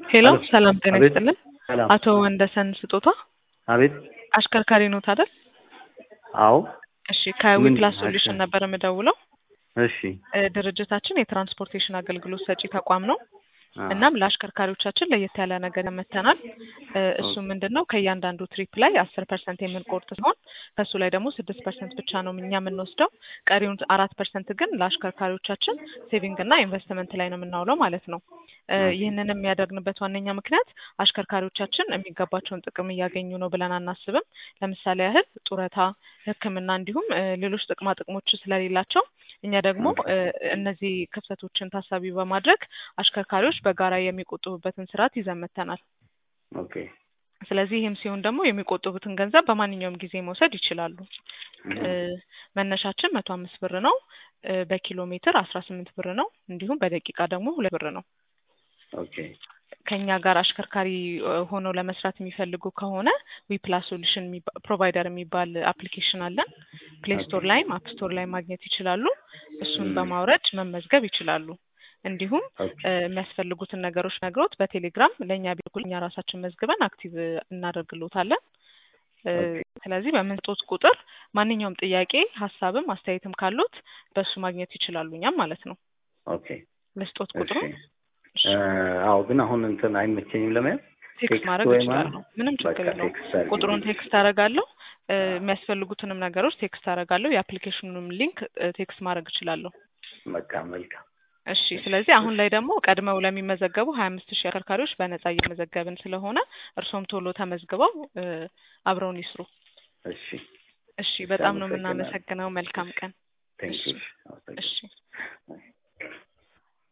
ሄሎ አሎ። ሰላም ጤና አቤት። ይስጥልን። ሰላም። አቶ ወንደሰን ስጦታ አቤት። አሽከርካሪ ኖት አይደል? አዎ። እሺ ምን ከዊፕላስ አሽከር- ሶሉሽን ነበር የምደውለው። እሺ። እ፣ ድርጅታችን የትራንስፖርቴሽን አገልግሎት ሰጪ ተቋም ነው። አ፣ እናም ለአሽከርካሪዎቻችን ለየት ያለ ነገር መተናል። እሱ ምንድን ነው ከእያንዳንዱ ትሪፕ ላይ አስር ፐርሰንት የምንቆርጥ ሲሆን ከእሱ ላይ ደግሞ ስድስት ፐርሰንት ብቻ ነው እኛ የምንወስደው። ቀሪውን አራት ፐርሰንት ግን ለአሽከርካሪዎቻችን ሴቪንግ እና ኢንቨስትመንት ላይ ነው የምናውለው ማለት ነው። እ፣ ኦኬ። ይህንን የሚያደርግንበት ዋነኛ ምክንያት አሽከርካሪዎቻችን የሚገባቸውን ጥቅም እያገኙ ነው ብለን አናስብም። ለምሳሌ ያህል ጡረታ፣ ሕክምና እንዲሁም እ፣ ሌሎች ጥቅማ ጥቅሞች ስለሌላቸው እኛ ደግሞ እ፣ እነዚህ ክፍተቶችን ታሳቢ በማድረግ አሽከርካሪዎች በጋራ የሚቆጥቡበትን ስርዓት ይዘን መጥተናል። ኦኬ። ስለዚህ ይህም ሲሆን ደግሞ የሚቆጥቡትን ገንዘብ በማንኛውም ጊዜ መውሰድ ይችላሉ። እ፣ መነሻችን መቶ አምስት ብር ነው። እ፣ በኪሎ ሜትር አስራ ስምንት ብር ነው። እንዲሁም በደቂቃ ደግሞ ሁለት ብር ነው። ኦኬ። ከኛ ጋር አሽከርካሪ እ፣ ሆነው ለመስራት የሚፈልጉ ከሆነ ዊፕላስ ሶሉሽን ፕሮቫይደር የሚባል አፕሊኬሽን አለን። ፕሌይ ስቶር ላይም አፕ ስቶር ላይ ማግኘት ይችላሉ። እሱን ም። በማውረድ መመዝገብ ይችላሉ። እንዲሁም ኦኬ። እ፣ የሚያስፈልጉትን ነገሮች ነግሮት በቴሌግራም ለእኛ ቢልኩል እኛ ራሳችን መዝግበን አክቲቭ እናደርግሎታለን። እ፣ ኦኬ። ስለዚህ በምንጦት ቁጥር ማንኛውም ጥያቄ፣ ሀሳብም አስተያየትም ካሉት በእሱ ማግኘት ይችላሉ እኛም ማለት ነው። ኦኬ። ልስጦት እሺ። ቁጥሩ እ፣ አዎ ግን አሁን እንትን አይመቸኝም ለመያዝ ቴክስት ቴክስት ማድረግ ወይ እችላለሁ። ምንም ችግር በቃ የለውም። ቴክስት አድርጊልኝ። ቁጥሩን ቴክስት አደርጋለሁ። እ፣ የሚያስፈልጉትንም ነገሮች ቴክስት አደርጋለሁ። የአፕሊኬሽኑንም ሊንክ እ፣ ቴክስት ማድረግ እችላለሁ። በቃ መልካም። እሺ። ስለዚህ አሁን ላይ ደግሞ ቀድመው ለሚመዘገቡ ሀያ አምስት ሺህ አሽከርካሪዎች በነጻ እየመዘገብን ስለሆነ እርሶም ቶሎ ተመዝግበው እ፣ አብረውን ይስሩ። እሺ። እሺ። በጣም ነው አመሰግናለሁ። የምናመሰግነው። መልካም ቀን። ቴንክ እሺ። ዩ። እሺ።